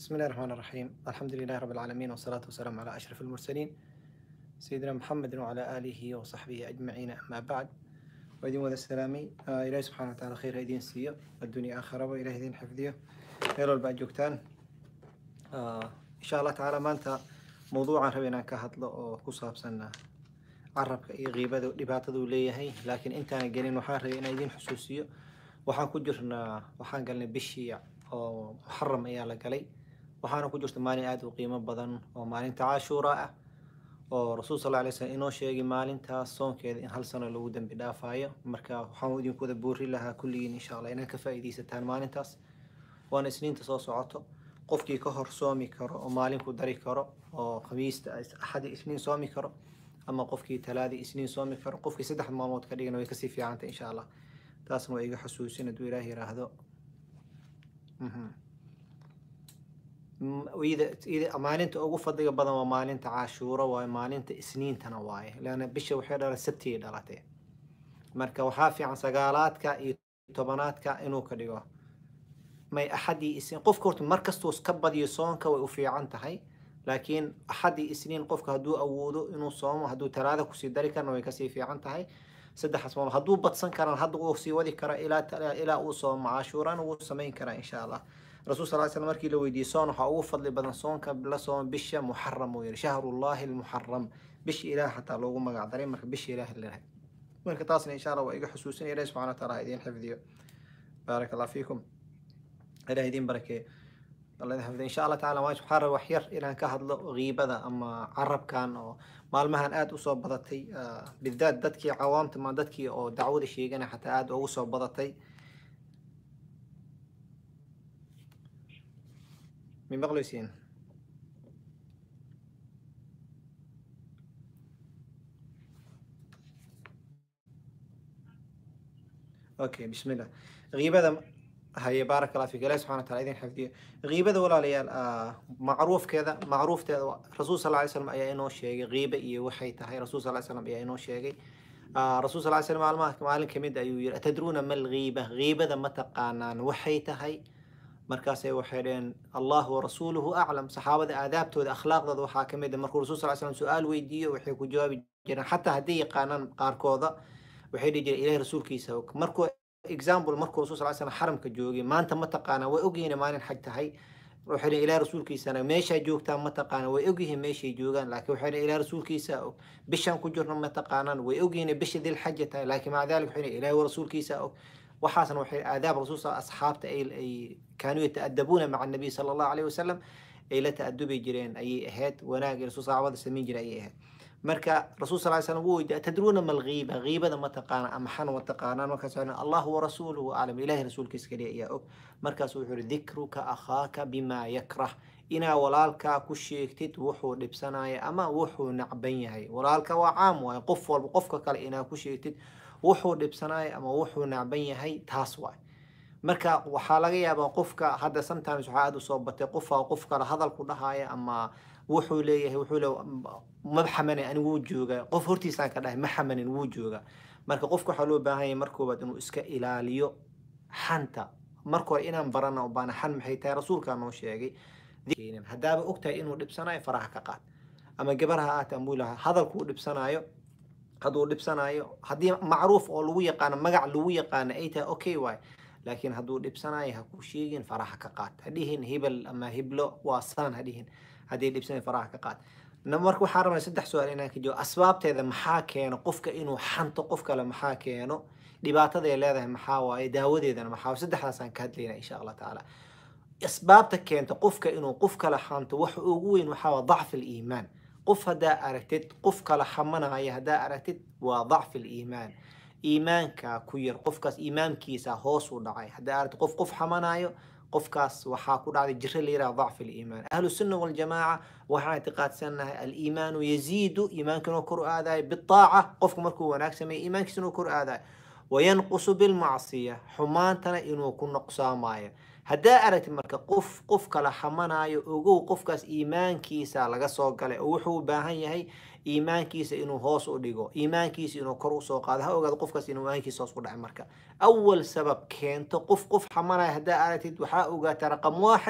بسم الله الرحمن الرحيم الحمد لله رب العالمين والصلاة والسلام على أشرف المرسلين سيدنا محمد وعلى آله وصحبه أجمعين أما بعد وإذن وذا السلامي آه إلهي سبحانه وتعالى خير هيدين سيئة الدنيا آخرة وإلهي دين حفظية خير البعد جوكتان آه إن شاء الله تعالى ما أنت موضوعا ربنا كهدل أو كصاب سنة carabka iyo qiibada dhibaataduu leeyahay laakiin intaana gelin waxaan rabay inaan idin xusuusiyo waxaan ku jirnaa waxaan galnay bishii oo muxaram ayaa la galay waxaana ku jirta maalin aada u qiimo badan oo maalinta cashuura ah oo rasuul sal alay slam inoo sheegay maalintaas soonkeeda in hal sano lagu dembi dhaafaayo marka waxaan idinku wada boori lahaa kulligiin insha allah inaad ka faa'iidaysataan maalintaas waana isniinta soo socoto qofkii ka hor soomi karo oo maalin ku dari karo oo khamiista axadi isniin soomi karo ama qofkii talaadii isniin soomi karo qofkii saddex maalmood ka dhigana way kasii fiicantay insha allah taasna waa iga xusuusin hadduu ilaah yiraahdo maalinta ugu fadliga badan waa maalinta cashuuro waaye maalinta isniintana waaye leanna bisha waxay dhala sabtiyay dhalatay marka waxaa fiican sagaalaadka iyo tobanaadka inuu ka dhigo may axadii isniin qofka horta mar kastuu ka badiyo soonka way u fiican tahay laakiin axadii isniin qofka hadduu awoodo inuu soomo hadduu talaada kusii dari karna way kasii fiican tahay saddexaas maalmood hadduu badsan karaan hadda uu sii wadi kara ilaa ilaa uu soomo cashuurana wuu samayn karaa insha allah rasuul sal slam markii la weydiiyey soon waxaa ugu fadli badan soonka la soomo bisha muxaram uu yihi shahrullahi almuxaram bisha ilaah xataa loogu magac daray marka bisha ilaah lalahay marka taasna insha allah waa iga xusuusinaya ilahi subxana wa taala ha idiin xifdiyo baarak allah fiikum ilaah idiin barakeeyo الله يحفظه إن شاء الله تعالى ما حار وحير إلى كهضل غيبة أما عرب كان أو مالمهن آد أصاب بضتي آه بالذات دتكي عوامت ما دتكي أو دعوة الشيء أنا حتى آد أو أصاب بضتي من بغلوسين أوكي بسم الله غيبة هي بارك الله فيك الله سبحانه وتعالى إذن حفظيه غيبة ولا ليال آه معروف كذا معروف تذا رسول صلى الله عليه وسلم أي إنه شيء غيبة إيه وحي تهي رسول صلى الله عليه وسلم أي إنه شيء آه رسول صلى الله عليه وسلم معلومات معلم كميد أيو أتدرون ما الغيبة غيبة ذا متقانان وحي تهي مركز وحيرين الله ورسوله أعلم صحابة آدابته الأخلاق ذا وحا كميد مركو رسول صلى الله عليه وسلم سؤال ويديه وحيكو جواب جنا حتى هدي قانان قاركوذا وحيدي جري إليه رسول كيسوك مركو example markuu rasul sal slam xaramka joogay maanta ma taqaana way ogyihiin maalin xaj tahay waxay ilaa rasuulkiisana meeshaa joogtaan ma taqaana way ogyihiin meeshay joogaan laakiin waxay ilaa rasuulkiisa og bishaan ku jirno ma taqaanaan way ogyihiin bisha dil xaja tahay laakiin maca dalik waxay ilaahi rasuulkiisa og waxaasna waxay aadaab rasuul asxaabta ay kaanuu yata'adabuuna maca nabiy sala allahu alayhi wasalam ay la ta'adubi jireen ayay ahayd wanaag rasuul saxaabada samayn jiray ayay ahayd marka rasuul sal slam wuu weydiiya tadruuna ma alghiiba ghiibada ma taqaana ama xan ma taqaanaan markaas allahu warasuuluhu aclam ilahi rasuulkiisa kaliya ayaa og markaas wuxuu yihi dikruka akhaaka bima yakrah inaa walaalkaa ku sheegtid wuxuu dhibsanaya ama wuxuu nacban yahay walaalka waa caam waaye qof walba qofka kale inaa ku sheegtid wuxuu dhibsanaya ama wuxuu nacban yahay taas waay marka waxaa laga yaabaa qofka hadda sometimes waxaa aada usoo batay qofaa qof kale hadal ku dhahaya ama wuxuu leeyahay wuxuu le ma xamanin ani wuu joogaa qof hortiisaan ka dhahay ma xamanin wuu joogaa marka qofka waxaa loo baahan yahay markoobaad inuu iska ilaaliyo xanta marka hore inaan barana baana xan maxay tahay rasuulkaa noo sheegay haddaaba ogtahay inuu dhibsanayo faraha ka qaad ama gabar ha aata amuu lahaa hadalkuu dhibsanayo hadduu dhibsanayo haddii macruuf oo lagu yaqaano magac lagu yaqaano ay tahay okay waay laakiin hadduu dhibsanayo ha ku sheegin faraha ka qaad hadhihin hebel ama hiblo waa saan hadhihin haddii dhibsanay faraha ka qaad marka waxaa rabnaa saddex su-aal inaan ka joogo asbaabteeda maxaa keeno qofka inuu xanto qof kale maxaa keeno dhibaataday leedahay maxaa waaye daawadeedana maxaa saddexdaasaan ka hadlayna insha allah tacaala asbaabta keenta qofka inuu qof kale xanto waxa ugu weyn waxaa waa dacfi aliimaan qof haddaa aragtid qof kale xamanaya haddaa aragtid waa dacfi aliimaan iimaanka ku yar qofkaas iimaankiisa hoos u dhacay haddaa aragtid qof qof xamanayo qofkaas waxaa ku dhacday jiro la yiraha dacfi aliimaan ahlu sunna waljamaaca waxaan ictiqaadsanahay aliimaanu yaziidu iimaanka inuu kor aadayo bitaaca qofka markuu wanaag sameeya iimaankiisa inuu kor aadayo wayanqusu bilmacsiya xumaantana inuu ku noqsaamayo haddaa aragtid marka qof qof kala xamanayo ogow qofkaas iimaankiisa laga soo galay oo wuxuu u baahan yahay iimaankiisa inuu hoos u dhigo iimaankiisa inuu kor usoo qaado ha ogaado qofkaas inuu iimaankiisa hoos u dhacay marka awal sabab keento qof qof xamanaya haddaa aragtid waxaa ogaata raqam waaxid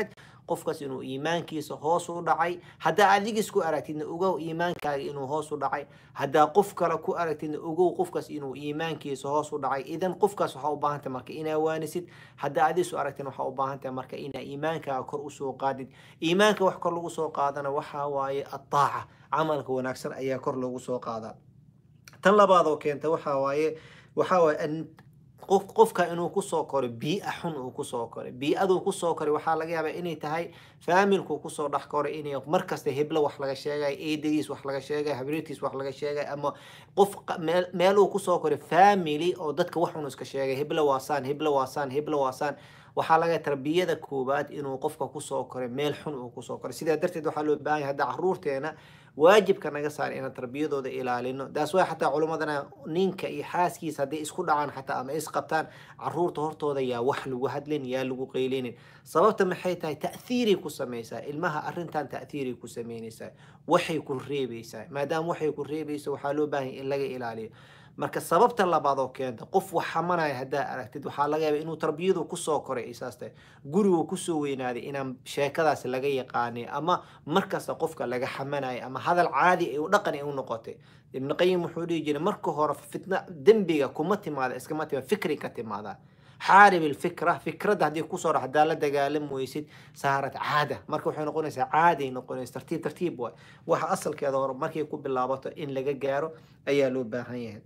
qofkaas inuu iimaankiisa hoos u dhacay haddaa adiga isku aragtidna ogow iimaankaaga inuu hoos u dhacay haddaa qof kale ku aragtidna ogow qofkaas inuu iimaankiisa hoos u dhacay idan qofkaas waxaa u baahan tahay marka inaa waanisid haddaa adiga isu aragtidna waxaa u baahan tahay marka inaa iimaankaaga kor usoo qaadid iimaanka wax kor lagu soo qaadana waxaa waaye ataaca camalka wanaagsan ayaa kor loogu soo qaadaa tan labaad oo keenta waxaa waaye waxaa waaye qof qofka inuu kusoo koray biia xun uu kusoo koray bii'aduu kusoo koray waxaa laga yaabaa inay tahay faamilku kusoo dhex koray inay markasta heblo wax laga sheegay eedadiis wax laga sheegay habriirtiis wax laga sheegay ama qof meel meeluu kusoo koray family oo dadka wax xun iska sheegay heblo waasaan heblo waasaan heblo waasaan waxaa laga tarbiyada koowaad inuu qofka kusoo koray meel xun uu kusoo koray sidaa darteed waxaa loo baahan yahay hadda caruurteena waajibka naga saar inaan tarbiyadooda ilaalino taas waa xataa culimadana ninka iyo xaaskiisa hadday isku dhacaan xataa ama isqabtaan caruurta hortooda yaa wax lagu hadlin yaa lagu qeylinin sababta maxay tahay ta'hiiray ku samaysaa ilmaha arrintan ta'hiiray ku samaynaysaa waxay ku reebaysaa maadaama waxay ku reebaysa waxaa loo baahan in laga ilaaliyo marka sababta labaad oo keenta qof wax xamanaya haddaa aragtid waxaa laga yaaba inuu tarbiyadu kusoo koray isaas tahay gurigu kusoo weynaaday inaan sheekadaas laga yaqaanay ama markasta qofka laga xamanayo ama hadal caadi ay u dhaqan ay u noqotay ibnu qayim wuxuu dhihi jiray marka hore fitna dembiga kuma timaada iskama timaada fikri ka timaada xaarib ilfikra fikradda haddii kusoo dha haddaa la dagaalam weysid saarad caada marka waxay noqonaysaa caaday noqonaysa tartiib tartiib waay waxa asalkeeda hore markay ku bilaabato in laga gaaro ayaa loo baahan yahay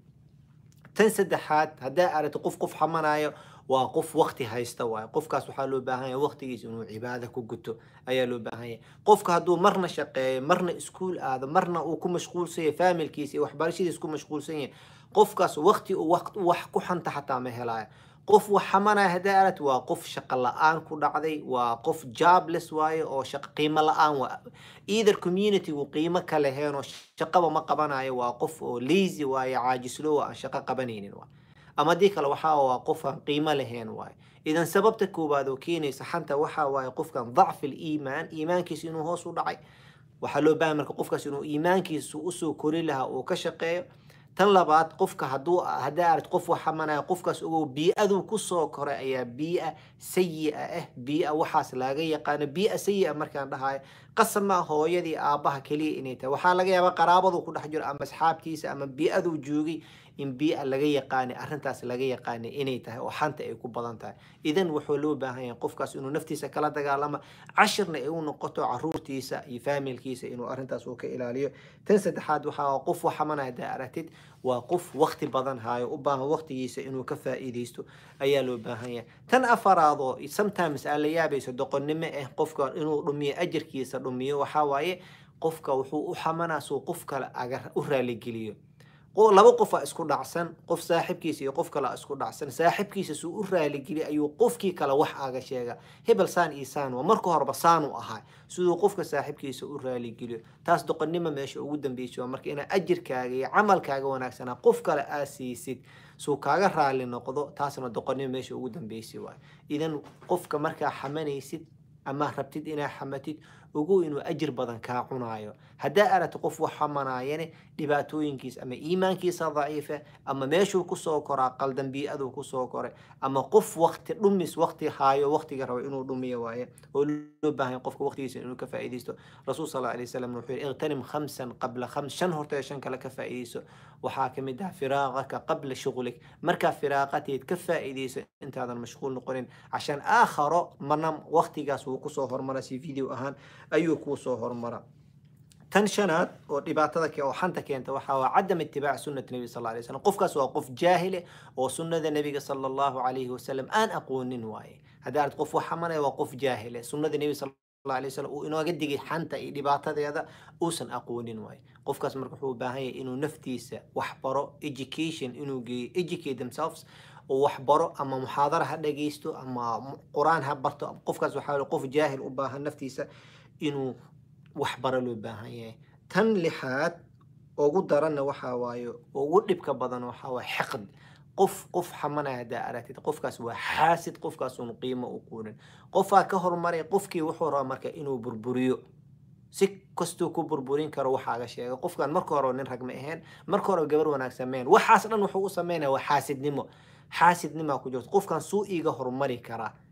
tan saddexaad haddaa aragto qof qof xamanayo waa qof wakti haysta waay qofkaas waxaa loo baahan yahay waktigiisa inuu cibaado ku guto ayaa loo baahan yahay qofka hadduu marna shaqeeyo marna iskuul aado marna uu ku mashquulsan yahay faamilkiisa iyo waxbarashadiisa ku mashquulsan yahay qofkaas wakti uu wax ku xanta xataa ma helaayo qof wax xamanaya haddaa aragti waa qof shaqo la-aan ku dhacday waa qof jobless waaye oo shaqo qiimo la-aan waa either communitygu qiimo ka leheen oo shaqaba ma qabanayo waa qof oo lazy waaye caajislow aan shaqo qabanaynin waa ama haddii kale waxaa waa qof aan qiimo lahayn waaye idan sababta koowaad oo keenaysa xanta waxaa waaye qofkan dacfi liimaan iimaankiisa inuu hoos u dhacay waxaa loo baahan marka qofkaas inuu iimaankiisa usoo kori lahaa uu ka shaqeeyo tan labaad qofka haduu haddaa aragti qof wax xamanaya qofkaas ogow bii-aduu kusoo koray ayaa bii-a sayi-a ah bii-a waxaas laga yaqaano bii-a sayi-a markaan dhahayo qasama hooyadii aabbaha keliya inay tahay waxaa laga yaabaa qaraabadu ku dhex jiro ama asxaabtiisa ama bii-aduu joogay in bii-a laga yaqaanay arrintaas laga yaqaanay inay tahay oo xanta ay ku badan tahay idan wuxuu loo baahan yahay qofkaas inuu naftiisa kala dagaalamo cashirna ay u noqoto caruurtiisa iyo faamilkiisa inuu arrintaas uu ka ilaaliyo tan saddexaad waxaa qof wax xamanaya haddaa aragtid waa qof wakti badan haayo u baahan waktigiisa inuu ka faa'iidaysto ayaa loo baahan yahay tan afaraad oo sometimes aa la yaabayso doqonnimo ah qofka inuu dhumiyo ajarkiisa dhumiyo waxaa waaye qofka wuxuu u xamanaa suu qof kale aga u raaligeliyo laba qof aa isku dhacsan qof saaxibkiisa iyo qof kale isku dhacsan saaxibkiisa suu u raaligeliy ayuu qofkii kale wax aga sheega hebel saan iyo saan waa marka horeba saanu ahaa siduu qofka saaxibkiisa u raaligeliyo taas doqonnimo meesha ugu dambeysa waa marka inaad ajirkaaga iyo camalkaaga wanaagsanaa qof kale aa siisid suu kaaga raali noqdo taasna doqonnimo meesha ugu dambeysay waay idan qofka markaa xamanaysid ama rabtid inaa xamatid ogow inuu ajir badan kaa cunaayo haddaa aragti qof wax xamanaayane dhibaatooyinkiisa ama iimaankiisa daciifa ama meeshuu kusoo koraa qaldan bii-aduu kusoo koray ama qof wakti dhumis wakti haayo waktiga rabo inuu dhumiyo waaye oo loo baahan qofka waktigiisa inuu ka faa'iidaysto rasuul sal alay wasalam wuxuu yihi iqtanim khamsan qabla khams shan horta shan kale ka faa'iidayso waxaa ka mid ah firaaqaka qabla shughlik markaa firaaqateed ka faa'iidayso intaadan mashquul noqonin cashaan aakharo marna waktigaas wuu kusoo hormara si video ahaan ayuu kuu soo hormara tan shanaad oo dhibaatada oo xanta keenta waxaa waa cadam itibaac sunnati nebi sal alay slam qofkaas waa qof jaahile oo sunnada nebiga sala allahu calayhi wasalam aan aqoonin waaye haddii arad qof wax xamanaya waa qof jaahile sunnada nebi sal alay wasalam uu inooga digay xanta iyo dhibaatadeeda uusan aqoonin waaye qofkaas marka wuxuu u baahan yahay inuu naftiisa wax baro education inuu geeyo educate themselves oo wax baro ama muxaadara ha dhageysto ama qur-aan ha barto qofkaas waxaa qof jaahil u baahan naftiisa inuu wax baro loo baahan yahay tan lixaad ugu daranna waxaa waaye ugu dhibka badan waxaa waaye xiqd qof qof xamanaya haddaa aragtid qofkaas waa xaasid qofkaasuun qiimo u quurin qofaa ka hormaray qofkii wuxuu rabaa marka inuu burburiyo si kastuu ku burburin karo waxaaga sheega qofkan marka hore nin rag ma ahayn marka hore gabar wanaagsan mahayn waxaas dhan wuxuu u sameynaya waa xaasidnimo xaasidnimaa ku jirto qofkan suu iiga horumari karaa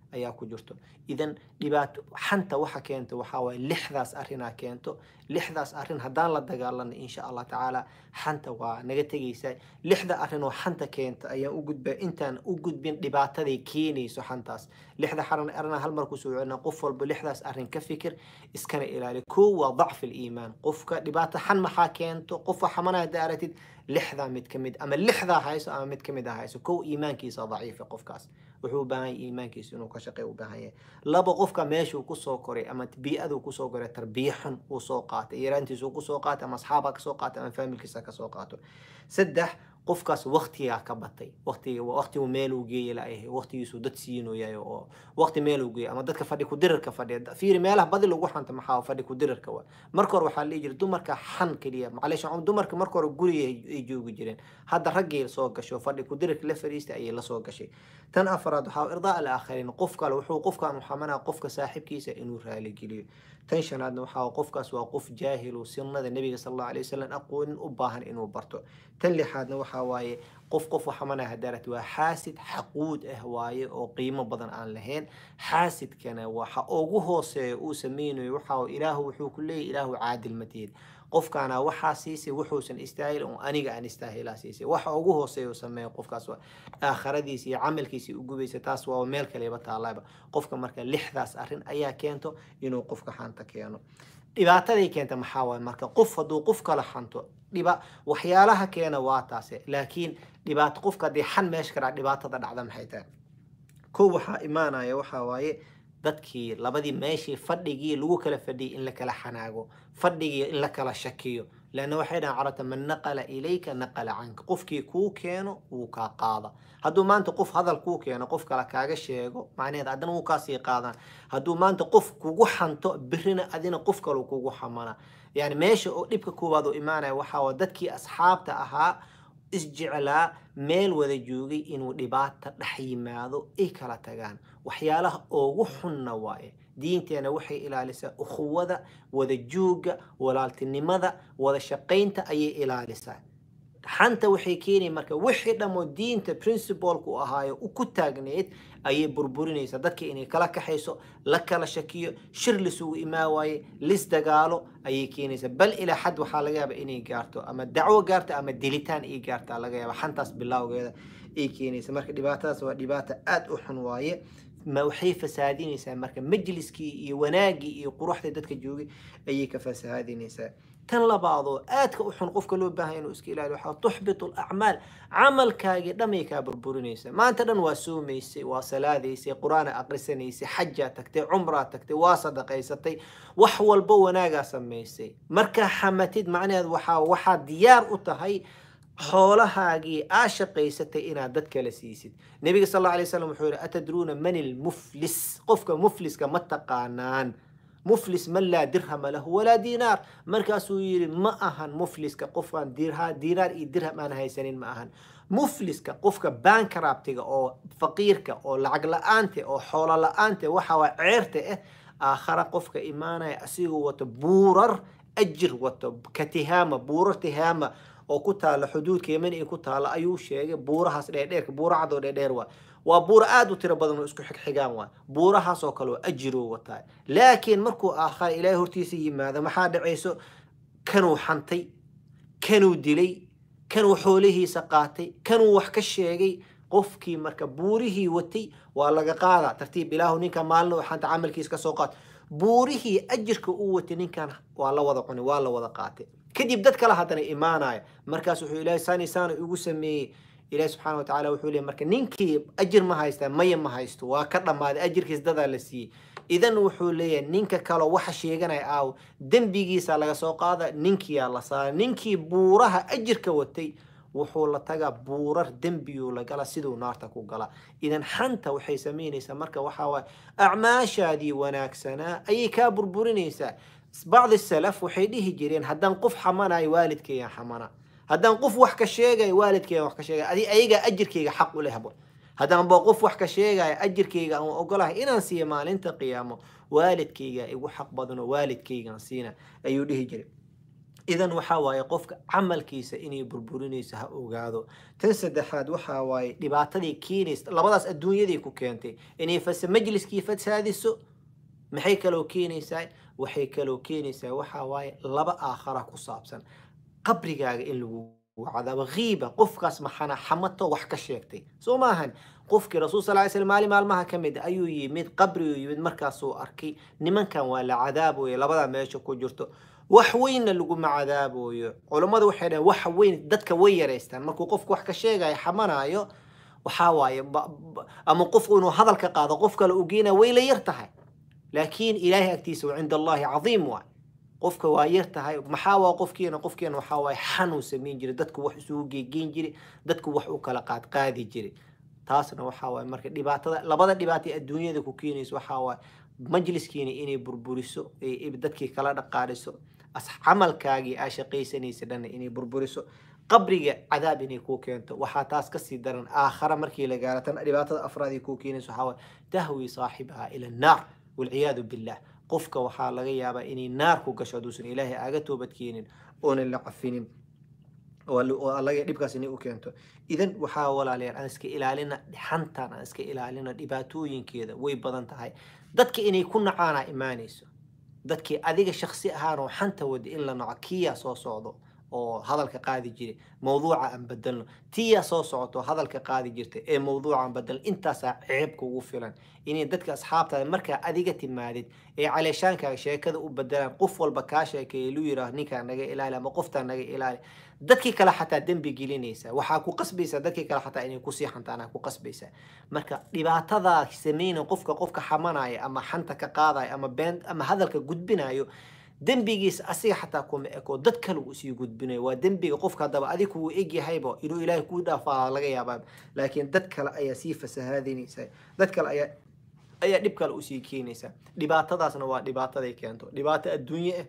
ayaa ku jirto idan dhibaato xanta waxa keento waxaa waaye lixdaas arrinaa keento lixdaas arrin haddaan la dagaalano insha allah tacaala xanta waa naga tegaysaa lixda arrin oo xanta keenta ayaan u gudbaa intaan u gudbin dhibaataday keenayso xantaas lixda xaran arrinaa hal mar kusoo celina qof walba lixdaas arrin ka fikir iskana ilaali kow waa dacfi liimaan qofka dhibaato xan maxaa keento qofka xamana hadda aragtid lixdaa mid ka mid ama lixdaa hayso ama mid ka mid ah hayso kow iimaankiisa daciifa qofkaas wuxuu u baahan yahay iimaankiisa inuu ka shaqeeyo u baahan yahay laba qofka meeshuu kusoo koray ama bii'aduu kusoo koray tarbiya xun uu soo qaatay yaraantiisuu kusoo qaatay ama asxaabha kasoo qaatay ama faamilkiisa kasoo qaato saddex qofkaas waktigaa ka batay waqtiga waqtigu meeluu geeya laayahay waqtigiisuu dad siinoyahay oo waqti meeluu geeya ama dadka fadhi kudirirka fadhiya fiiri meelaha badi lagu xanta maxaa fadhi kudirirka wa marka hore waxaa la dhihi jiray dumarka xan keliya macleesh dumarka marka hore guriga ay joogi jireen hadda raggay soo gasho fadhi kudirirka la fariistay ayay lasoo gashay tan afaraad waxaa irdaa alaakhariin qof kale wuxuu qofkan u xamanaa qofka saaxiibkiisa inuu raaligeliyo tan shanaadna waxaa qofkaas waa qof jaahilu sunnada nebiga sal allahu alay wasalam aqoonin u baahan inuu barto tan lixaadna waxaa waaye qof qof waxamanaa hadaarad waa xaasid xaquud ah waaye oo qiimo badan aan lahayn xaasidkana waxa ugu hooseeya uu sameynayo waxaa ilaahu wuxuu ku leeyahy ilaahu caadil mateed qofkaana waxaa siisay wuxuusan istaahil oo aniga aan istaahilaa siisay waxa ugu hooseeya uu sameeyo qofkaas waa aakhiradiisa iyo camalkiisa u gubaysa taas waa meel kaleba taallaba qofka marka lixdaas arrin ayaa keento inuu qofka xanta keeno dhibaataday keenta maxaa waaye marka qof hadduu qof kala xanto dhiba waxyaalaha keena waa taase laakiin dhibaato qofka haddii xan meesha ka dhaca dhibaatada dhacda maxay tahay kow waxaa imaanaya waxaa waaye dadkii labadii meeshii fadhigii lagu kala fadhiyay in la kala xanaago fadhigii in la kala shakiyo leanna waxay dhahan carabta man naqala ilayka naqala canka qofkii kuu keeno wuu kaa qaada hadduu maanta qof hadal kuu keeno qof kale kaaga sheego macnaheed haddana wuu kaasii qaadaan hadduu maanta qof kugu xanto birina adina qof kale kugu xamana yani meesha oo dhibka koowaad oo imaanaya waxaa waa dadkii asxaabta ahaa isjeclaa meel wada joogay inuu dhibaata dhex yimaado ay kala tagaan waxyaalaha ugu xunna waaye diinteena waxay ilaalisaa ukhuwada wada jooga walaaltinimada wada shaqaynta ayay ilaalisaa xanta waxay keenaya marka wixii dhammoo diinta principalku u ahaayo ku taagneed ayay burburinaysaa dadka inay kala kaxayso la kala shakiyo shir lisugu imaa waaye lis dagaalo ayay keenaysaa bal ilaa xad waxaa laga yaaba inay gaarto ama dacwo gaarto ama dilitaan ay gaarta laga yaaba xantaas bilowgeeda ay keenaysa marka dhibaatadaas waa dhibaata aada u xun waaye ma waxay fasaadinaysaa marka majliskii iyo wanaagii iyo quruxda dadka joogay ayay ka fasaadinaysaa tan labaadoo aadka u xun qofka loo baahanya inuu iska ilaaliyo waxaa tuxbitu alacmaal camalkaagii dhamay kaa burburinaysa maanta dhan waa soomaysay waa salaadaysay qur-aana aqrisanaysay xajaa tagtay cumraa tagtay waa sadaqaysatay wax walba wanaagaa samaysay markaa xamatid macnaheed waxaa waxaa diyaar u tahay xoolahaagii aa shaqaysatay inaad dad kala siisid nebiga sal alla alay slam wuxuu yihi atadruuna man ilmuflis qofka mufliska ma taqaanaan muflis man laa dirhama lahu walaa diinaar markaasuu yidhi ma ahan mufliska qofkaan dirha diinaar iyo dirham aan haysanin ma ahan mufliska qofka bankrabtiga oo faqiirka oo lacag la-aanta oo xoolo la-aanta waxa waa ceerta ah aakhara qofka imaanaya asigoo wato buurar ajir wato ka tihaama buurar tihaama oo ku taala xuduudka yemen ay ku taala ayuu sheegay buurahaas dheerdheerka buura cadoo dheerdheer waa waa buura aada u tiro badan oo isku xigxigaan waa buurahaasoo kale oo ajiroo wataa laakiin markuu aakhara ilaahay hortiisa yimaado maxaa dhacayso kanuu xantay kanuu dilay kanuu xoolihiisa qaatay kanuu wax ka sheegay qofkii marka buurihii watay waa laga qaadaa tartiib ilaahu ninka maalin xanta camalkiisa kasoo qaat buurihii ajirka uu watay ninkan waa la wada cunay waa la wada qaatay kadib dad kale haddana imaanaya markaas wuxuu ilaahay saani saana igu sameeyey ilaahi subxaana watacaala wuxuu leeyay marka ninkii ajir ma haystaa maya ma haysto waa ka dhammaaday ajirkiis dadaa la siiyey idan wuxuu leeyahay ninka kaloo waxa sheeganaya aaw dembigiisa laga soo qaada ninkiyaa la saara ninkii buuraha ajirka watay wuxuu la tagaa buurar dembiyuu la gala siduu naarta ku gala idan xanta waxay samaynaysaa marka waxaa waaye acmaashaadii wanaagsanaa ayay kaa burburinaysaa bacdi salaf waxay dhihi jireen haddaan qof xamanayo waalidkeeyan xamana haddaan qof wax ka sheegayo waalidkeegan wax ka sheegay adi ayagaa ajirkeyga xaq u lehbo haddaan ba qof wax ka sheegaya ajirkeyga aan ogolahay inaan siiyo maalinta qiyaamo waalidkeyga igu xaq badanoo waalidkeygan siina ayuu dhihi jiray idan waxaa waaye qofka camalkiisa inay burburinayso ha ogaado tan saddexaad waxaa waaye dhibaatadii keenaysa labadaas adduunyaday ku keentay inay fasa majliskii fasaadiso maxay kaloo keenaysaa waxay kaloo keenaysaa waxaa waaye laba aakhara ku saabsan qabrigaaga in lagu cadaabo kiiba qofkaas maxana xamato wax ka sheegtay soo maahan qofkii rasuul sal ly slam maalin maalmaha ka mid ayuu yimid qabriguu yimid markaasuu arkay nimankan waa la cadaaboyo labadaa meesha ku jirto wax weynna laguma cadaaboyo culammadu waxay dhaheen wax weyn dadka way yaraystaan markuu qofku wax ka sheegayo xamanayo waxaa waaye ama qofku inuu hadal ka qaado qof kale uu geynaya way la yar tahay laakiin ilaahay agtiisa wa cinda allahi cadiim waay qofka waa yar tahay maxaa waa qofkiina qofkiina waxaa waaye xanuu samayn jiray dadku wax isugu geegeyn jiray dadku wax u kala qaad qaadi jiray taasna waxaa waaye marka dhibaatada labada dhibaata ee adduunyada ku keenayso waxaa waaye majliskiina inay burburiso dadkii kala dhaqaadhiso camalkaagii aa shaqaysanaysa dhanna inay burburiso qabriga cadaab inay kuu keento waxaa taas kasii daran aakhara markii la gaaro tan dhibaatada afraad ay kuu keenayso waxaa waaye tahwi saaxibaha ila annaar walciyaadu billah qofka waxaa laga yaabaa inay naar ku gasho hadduusan ilaahay aaga toobadkeenin oonan la cafinin laga dhibkaas inay u keento idan waxaa walaalayaal aan iska ilaalina xantan aan iska ilaalina dhibaatooyinkeeda way badan tahay dadka inay ku nacaana imaanayso dadkii adiga shaksi ahaan oo xanta wada in la naco kiyaa soo socdo oo hadalka qaadi jiray mawduuca aan bedelno tiyaa soo socoto hadalka qaadi jirta ee mawduuca aan bedelno intaasaa ceebka ugu filan inay dadka asxaabtaada markaa adiga timaadid ee caleeshaankaaga sheekada u bedelaan qof walba kaa sheekeeya lu yiraah ninkaa naga ilaali ama qoftaa naga ilaali dadkii kale xataa dembi gelinaysa waxaa ku qasbaysaa dadkii kale xataa inay kusii xantaanaa ku qasbaysaa marka dhibaatadaa samayna qofka qofka xamanaya ama xanta ka qaadaya ama been ama hadalka gudbinayo dembigiis asiga xataa kuma eko dad kale uu sii gudbinayo waa dembiga qofka haddaba adig kuu egyahayba inuu ilaahay kuu dhaafaa laga yaabaa laakiin dad kale ayaa sii fasahaadinaysa dad kale ayaa ayaa dhib kale usii keenaysa dhibaatadaasna waa dhibaataday keento dhibaato adduunye ah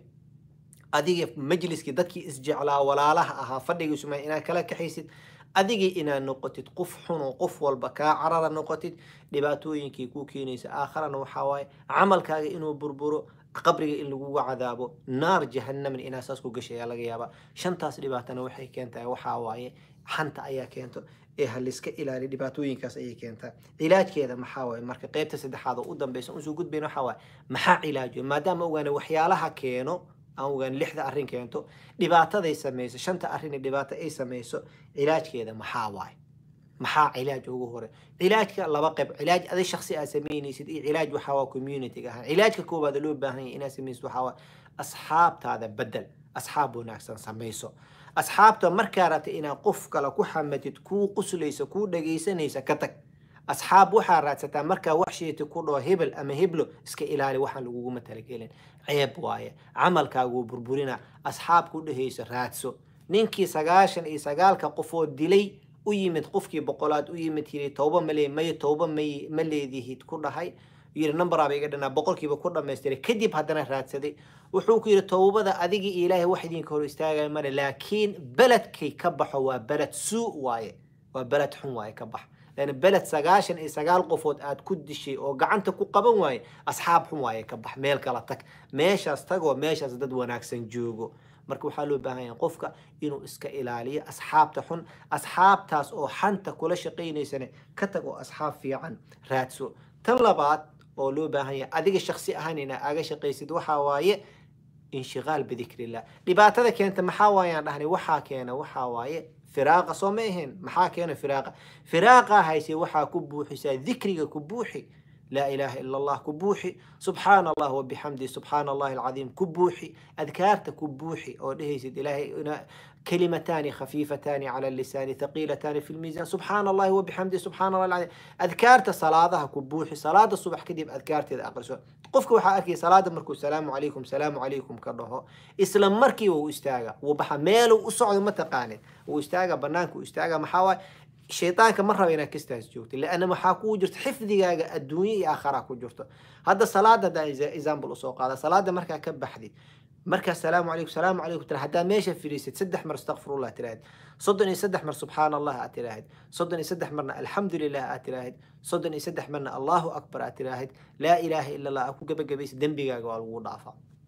adiga majliskii dadkii isjeclaa walaalaha ahaa fadhigiisu ma inaad kala kaxaysid adigii inaad noqotid qof xun oo qof walba kaa carara noqotid dhibaatooyinkii kuu keenaysa aakharana waxaa waaye camalkaaga inuu burburo qabriga in lagugu cadaabo naar jahanamna inaa saas ku gashay ayaa laga yaabaa shantaas dhibaatana waxay keentaa waxaa waaye xanta ayaa keento ee haliska ilaali dhibaatooyinkaas ayay keentaa cilaajkeeda maxaa waaye marka qeybta saddexaad oo u dambeysa unsoo gudbayna waxaa waaye maxaa cilaajo maadaama ogaana waxyaalaha keeno aan ogaan lixda arrin keento dhibaataday samayso shanta arrin dhibaato ay samayso cilaajkeeda maxaa waaye maxaa cilaaj ugu hore cilaajka laba qayb cilaaj adi shaksi aad samaynaysid iyo cilaaj waxaa waa community ahaan cilaajka koowaad loo baahan yahay inaad samaysid waxaa waa asxaabtaada bedel asxaab wanaagsan samayso asxaabta markaa rabta inaad qof kale ku xamatid kuu quslaysa kuu dhagaysanaysa ka tag asxaab waxaa raadsataa markaa wax sheeti ku dhaho hebel ama heblo iska ilaali waxaan laguguma talagelin ceeb waaye camalkaaguu burburina asxaab ku dhehayso raadso ninkii sagaashan iyo sagaalka qofood dilay u yimid qofkii boqolaad u yimid yiri tooba male may tooba may ma leedihid ku dhahay yiri numberaba iga dhanaa boqolkiiba ku dhamaystiray kadib haddana raadsaday wuxuu ku yidhi toobada adigii iyo ilaahay wax idinka hor istaagaya male laakiin beledkay ka baxo waa beled suu waaye waa beled xun waaye ka bax لأن بلد سجاشن إيه سجال قفوت آد كدشي أو قعنت كقبن واي أصحاب حم واي كبح ميل كلاتك ماشي أستقوى ماشي أزدد وناكسن جوجو marka waxaa loo baahan yahay qofka inuu iska ilaaliyo asxaabta xun asxaabtaas oo xanta kula shaqaynaysana ka tag oo asxaab fiican raadso tan labaad oo loo baahan yahay adiga shaksi ahaan inaa aga shaqaysid waxaa waaye inshiqaal bidikrillah dhibaatada keenta maxaa waayaan dhahnay waxaa keena waxaa waaye firaaqa soo ma ahayn maxaa keena firaaqa firaaqa hayse waxaa ku buuxisaa dikriga ku buuxi لا إله إلا الله كبوحي سبحان الله وبحمده سبحان الله العظيم كبوحي أذكارت كبوحي أو لهيسد إلهي كلمتان خفيفتان على اللسان ثقيلتان في الميزان سبحان الله وبحمده سبحان الله العظيم أذكارت صلاة كبوحي صلاة الصبح كدب أذكارت إذا أقرسوا قفك وحا أركي صلاة مركو السلام عليكم سلام عليكم كرهو إسلام مركي وإستاغا وبحا ميلو وصعد متقاني وإستاغا بنانك وإستاغا محاوى shaytaanka ma raba inaad kastaas joogto leanna maxaa kuu jirto xifdigaaga adduunye iyo aakharaa ku jirto hadda salaada haddaan example usoo qaada salaada markaa ka baxdid markaa salaamu calaykum salaamu calaykum tira haddaa meesha fadhiisid saddex mar astaqfirullah tiraahid soddon iyo saddex mar subxaana allah aad tiraahid soddon iyo saddex marna alxamdu lilah aad tiraahid soddon iyo saddex marna allahu akbar aad tiraahid laa ilaaha ila allah aad ku gebagabaysid dembigaaga waa lagu dhaafaa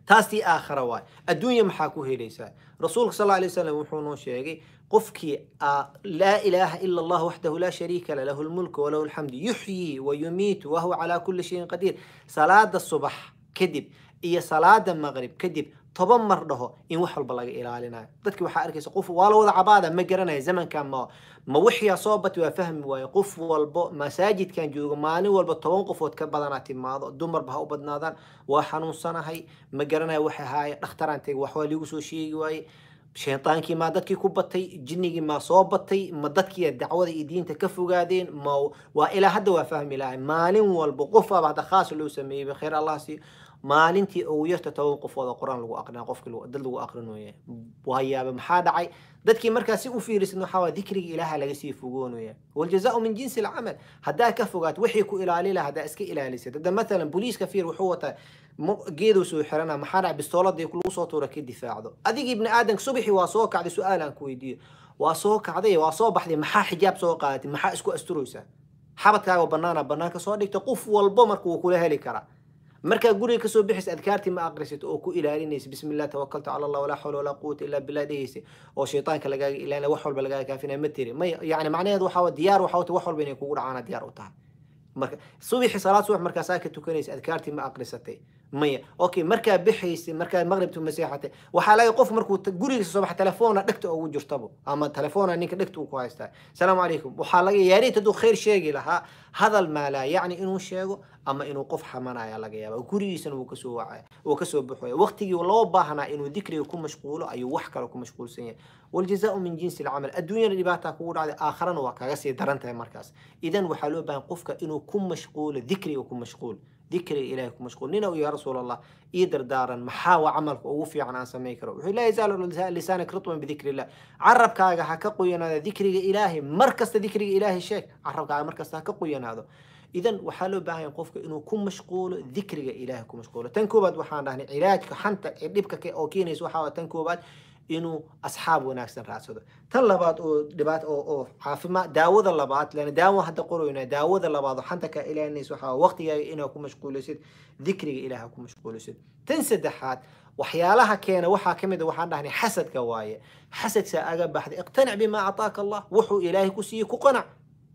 taas tii aakhara waay adduunya maxaa ku helaysaa rasuulka sal alla alay wasalam wuxuu noo sheegay qofkii laa ilaaha ila allah waxdahu laa shariika la lahu lmulku walahu alxamdu yuxyii wa yumiitu wahuwa calaa kulli shayin qadiir salaada subax kadib iyo salaada maqrib kadib toban mar dhaho in wax walba laga ilaalinayo dadki waxaa arkaysa qof waa la wada cabaada ma garanaya zamankan ma ma wixiyaa soo bati waa fahmi waaye qof walbo masaajidkan joogo maalin walba toban qofood ka badanaa timaado dumarba ha u badnaadaan waa xanuunsanahay ma garanaya waxa haaye dhakhtaraan tegi wax waa liigu soo sheegi waaye shaytaankii maa dadkii ku batay jinnigii maa soo batay ma dadkii dacwada iyo diinta ka fogaadeen ma waa ilaa hadda waa fahmi lahay maalin walba qofaaba hadda khaas loo sameeyey khayr allah siiyo maalintii ugu yarta toban qofood oo qur-aan lagu aqrinaa qofki dad lagu aqrinooya waayaaba maxaa dhacay dadkii markaa si u fiirisan waxaa waa dikriga ilaaha laga sii fogoonaya waljazaau min jinsi alcamal haddaa ka fogaat wixii ku ilaali laha haddaa iska ilaalisad hadda mathalan booliiska fiir wuxuu wataa geeduu soo xirana maxaa dhacay bistooladii lagu soo tuura ka difaacdo adigii ibni aadanka subaxii waa soo kacday su-aal aan ku weydiiyo waa soo kacday waa soo baxday maxaa xijaab soo qaadatay maxaa isku asturaysaa xabadkaaga banaana banaanka soo dhigta qof walbo marka wuu kula heli karaa markaa guriga kasoo bixaysa adkaartii ma aqrisato oo ku ilaalinaysa bismi illah tawakaltu cala allah walaa xawla walaa quwata illa billah dhehaysa oo shaytaanka lagaaga ilaalina wax walba lagaaga kaafinaya ma tiri may yani macnaheedu waxaa diyaar waxaa wata wax walba inay kugu dhacaana diyaar u tahay marka subaxi salaad subax markaasaa ka tukanaysa adkaartii ma aqrisatay maya okay markaa bixaysay markaa maqribtu maseexatay waxaa laga qof markuu gurigiisa soo baxa telefoona dhegta ugu jirtabo ama telefoona ninka dhegta uu ku haystaa salaamu calaykum waxaa laga yaariit hadduu khayr sheegi lahaa hadal maa laa yacni inuu sheego ama inuu qof xamanaya laga yaaba gurigiisana wuu kasoo wacaya wuu kasoo baxaya waqtigii loo baahnaa inuu dikriga ku mashquulo ayuu wax kale ku mashquulsan yahay waljazaau min jinsi alcamal adduunyana dhibaataa kugu dhacday aakharana waa kaga sii daran tahay markaas idan waxaa loo baahan qofka inuu ku mashquulo dikriga ku mashquul dikriga ilahay ku mashquul nina uu yaa rasuul allah ii dardaaran maxaa waa camalka ugu fiican aan samayn karo wuxuu laa yazaalu lisaanak ritman bidikri illah carabkaaga ha ka qoyanaado dikriga ilaahay mar kasta dikriga ilaahay sheeg carabkaaga mar kasta ha ka qoyanaado idan waxaa loo baahan yahay qofka inuu ku mashquulo dikriga ilaahay ku mashquulo tan koobaad waxaan dhahnay cilaajka xanta ee dhibka oo keenaysa waxaa tan koobaad inuu asxaab wanaagsan raadsado tan labaad oo dhibaat oo oo caafimaad daawada labaad lana daawo hadda qoroyna daawada labaad oo xanta ka ilaalinaysa waxaa waqtigaaga inaa ku mashquulisid dikriga ilaaha ku mashquulisid tan saddexaad waxyaalaha keena waxaa ka mid a waxaan dhahnay xasadka waaye xasadka aga baxday iqtanic bimaa ataaka allah wuxuu ilaahay ku siiyey ku qanac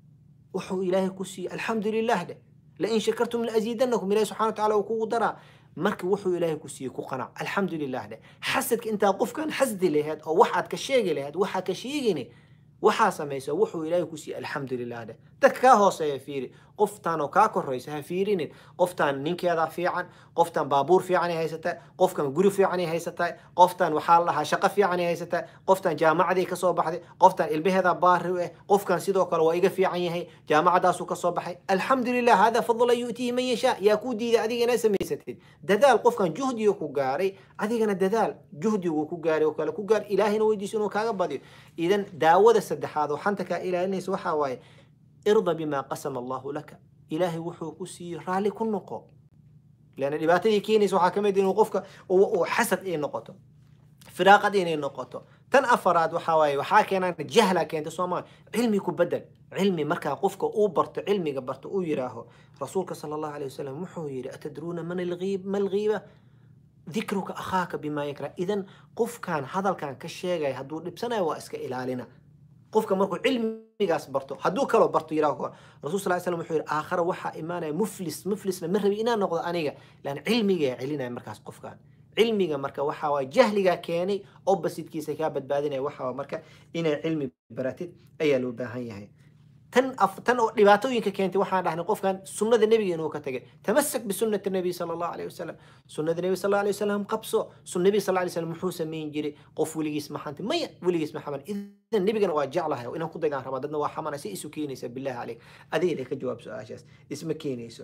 wuxuu ilaahay ku siiyey alxamdu lilah dheh lain shakartum laaziidanakum ilahi subxana wataala uu kugu daraa marka wuxuu ilaahay ku siiyey ku qanac alxamdu lilah dheh xasadka intaa qofkan xasdi laheed oo waxaad ka sheegi laheed waxaa ka sheegini waxaa samaysa wuxuu ilaahay ku siiyey alxamdu lilah dheh dadka kaa hooseeya fiiri qoftaan oo kaa koraysa ha fiirinin qoftaan ninkeeda fiican qoftaan baabuur fiican ay haysataa qofkan guri fiican ay haysataa qoftaan waxaa lahaa shaqo fiican ay haysataa qoftaan jaamacadii kasoo baxday qoftaan ilmaheeda baari u ah qofkan sidoo kale waa iga fiican yahay jaamacadaasuu kasoo baxay alxamdu lilah hada fadla yu'tiihi man yashaa yaa kuu diiday adiga inaa samaysatid dadaal qofkan juhdiga ku gaaray adigana dadaal juhdigu ku gaaray oo kale ku gaar ilaahina weydiiso inuu kaaga badiyo idan daawada saddexaad oo xanta kaa ilaalinaysa waxaa waaye irda bimaa qasama allahu laka ilaahay wuxuu ku siiyey raalli ku noqo leanna dhibaatadii keenaysa waxaa ka mid inuu qofka uu xasad ay noqoto firaaqad inay noqoto tan afaraad waxaa waaye waxaa keenaan jahla keenta soomaali cilmi ku bedel cilmi markaa qofka uu barto cilmiga barto uu yidhaaho rasuulka sala allahu alayh wasalam wuxuu yidhi atadruuna man alghiib ma alghiiba dikruka akhaaka bimaa yakra idan qofkan hadalkan ka sheegaya hadduu dhibsanayo waa iska ilaalina qofka markuu cilmigaas barto hadduu kaloo barto yiraah rasul sal slam wuxuu yidhi aakhara waxaa imaanaya muflis muflisna ma rabi inaan noqdo aniga lan cilmigaa celinaya markaas qofkan cilmiga marka waxaa waay jahligaa keenay oppositekiisa kaa badbaadinaya waxaa marka inay cilmi baratid ayaa loo baahan yahay tan tan oo dhibaatooyinka keentay waxaan dhahnay qofkan sunnada nebiga inuu ka tagay tamasak bisunati nabiy sala allahu alayh wasalam sunnada nebi sal alay wasalam qabso sun nebi sal alay wasalam muxuu samayn jiray qof weligiis ma xantay maya weligiis ma xaman idan nebigana waa jeclahay inaan ku daydaan rabaa dadna waa xamanay si isu keenaysa billahi caleyk adiga ka jawaab su-aashaas isma keenayso